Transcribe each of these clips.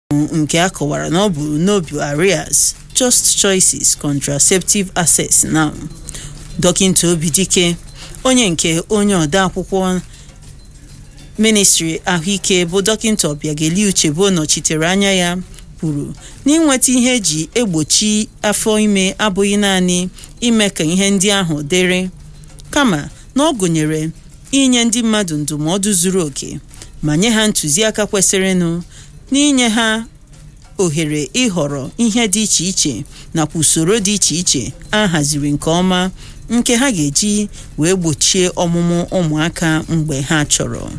nke a kọwara na ọ bụ n'obi Arias Just Choices Contraceptive Access Now dọkịta Obidike onye nke onye odeakwụkwọ ministri ahụike bụ dọkịta Obiageli Uchebo nọchitere anya ya kwuru na ịnweta ihe eji egbochi afọ ime abụghị naanị ime ka ihe ndị ahụ dịrị kama na ọ gụnyere inye ndị mmadụ ndụmọdụ zuru oke ma nye ha ntụziaka kwesịrịnụ n'inye ha ohere ịhọrọ ihe dị iche iche nakwa usoro dị iche iche a haziri nke ọma nke ha ga-eji wee gbochie ọmụmụ ụmụaka mgbe ha chọrọ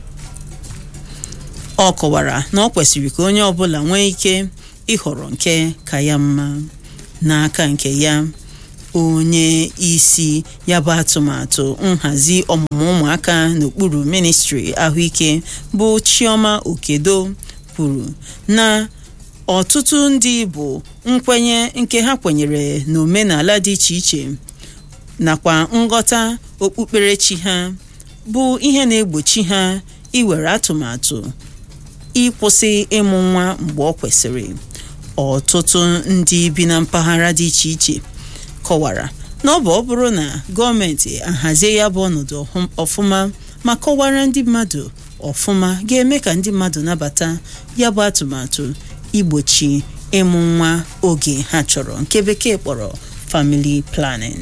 ọ kọwara na ọ kwesịrị ka onye ọbụla nwee ike ịhọrọ nke ka ya mma n'aka nke ya onye isi ya bụ atụmatụ nhazi ọmụmụ ụmụaka n'okpuru ministri ahụike bụ Chioma Okedo kwuru na ọtụtụ ndị bụ nkwenye nke ha kwenyere n'omenala dị iche iche nakwa nghọta okpukperechi ha bụ ihe na-egbochi ha iwere atụmatụ ịkwụsị ịmụ nwa mgbe ọ kwesịrị ọtụtụ ndị bi na mpaghara dị iche iche kọwara na ọ bụ ọ bụrụ na gọọmenti ahazie ya bụ ọnọdụ ọfụma ma kọwara ndị mmadụ ọfụma ga-eme ka ndị mmadụ nabata ya bụ atụmatụ igbochi ịmụ nwa oge ha chọrọ nke bekee kpọrọ family planning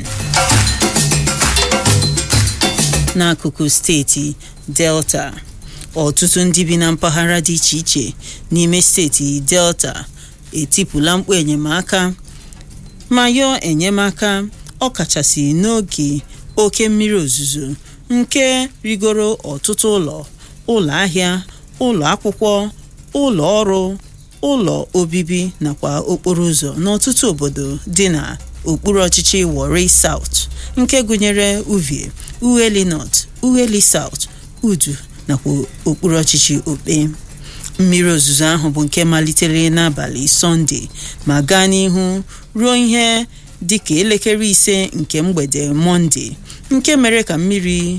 n'akụkụ steeti delta ọtụtụ ndị bi na mpaghara dị iche iche n'ime steeti delta etipụla mkpu enyemaka ma yọọ enyemaka ọkachasị n'oge oke mmiri ozuzo nke rigoro ọtụtụ ụlọ ụlọ ahịa ụlọ akwụkwọ ụlọ ọrụ ụlọ obibi nakwa okporo ụzọ n'ọtụtụ obodo dị na okpuru ọchịchị Warri South nke gụnyere Uvie Ueli North Ueli South Udu nakwa okpuru ọchịchị Okpe mmiri ozuzo ahụ bụ nke malitere n'abalị Sọnde ma gaa n'ihu ruo ihe dịka elekere ise nke mgbede Mọnde nke mere ka mmiri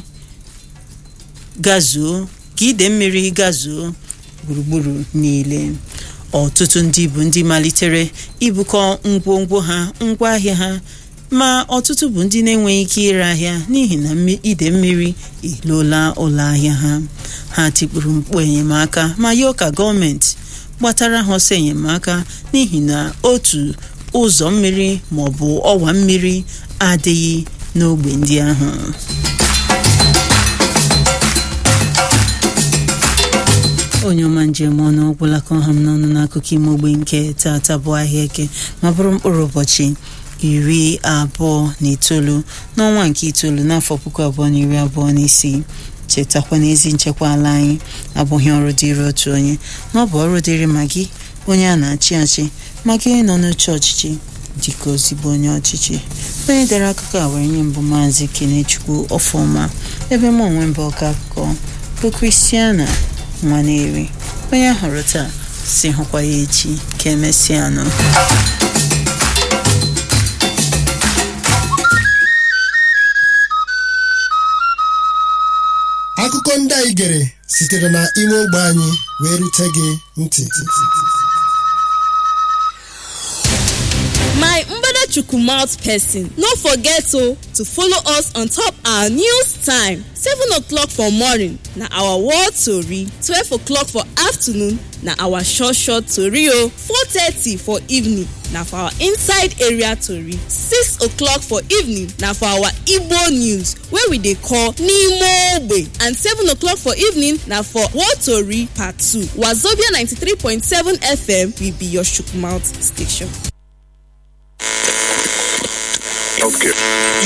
gazuo ka ide mmiri gazuo gburugburu niile ọtụtụ ndị bụ ndị malitere ibukọ ngwongwo ha ngwaahịa ha ma ọtụtụ bụ ndị na-enweghị ike ire ahịa n'ihi na ide mmiri elola ụlọ ahịa ha ha tikpuru mkpu enyemaka ma yọọ ka gọọmenti gbatara ha ọsọ enyemaka n'ihi na otu ụzọ mmiri ma ọ bụ ọwa mmiri adịghị n'ogbe ndị ahụ onye ọma njem ọnụ ọgwụla ka ọha m n'ọnụ n'akụkọ ime ogbe nke tata bụ ahịa eke ma bụrụ mkpụrụ ụbọchị iri abụọ na itoolu n'ọnwa nke itoolu n'afọ puku abụọ na iri abụọ na isii chetakwa na ezi nchekwa ala anyị abụghị ọrụ dịrị otu onye na ọ bụ ọrụ dịrị ma gị onye a na-achị achị ma gị nọ n'oche ọchịchị dịka ozigbo onye ọchịchị onye dere akụkọ a were nye mbụ maazị kenechukwu ọfọma ebe m onwe mbụ ọka akụkọ bụ kristiana nwaneri onye hụrụ taa si hụkwa ya echi ka emesịanụ akụkọ ndị anyị gere sitere na ime ogbe anyị wee rute gị ntị my mbadachukwu mouth person no forget o to follow us on top our news time seven o'clock for morning na our world tori twelve o'clock for afternoon na our short short tori o four thirty for evening na for our inside area tori six o'clock for evening na for our igbo news wey we dey call n'ime ogbe and seven o'clock for evening na for world tori part two wazobia ninety-three point seven fm will be your chook mouth station. Healthcare.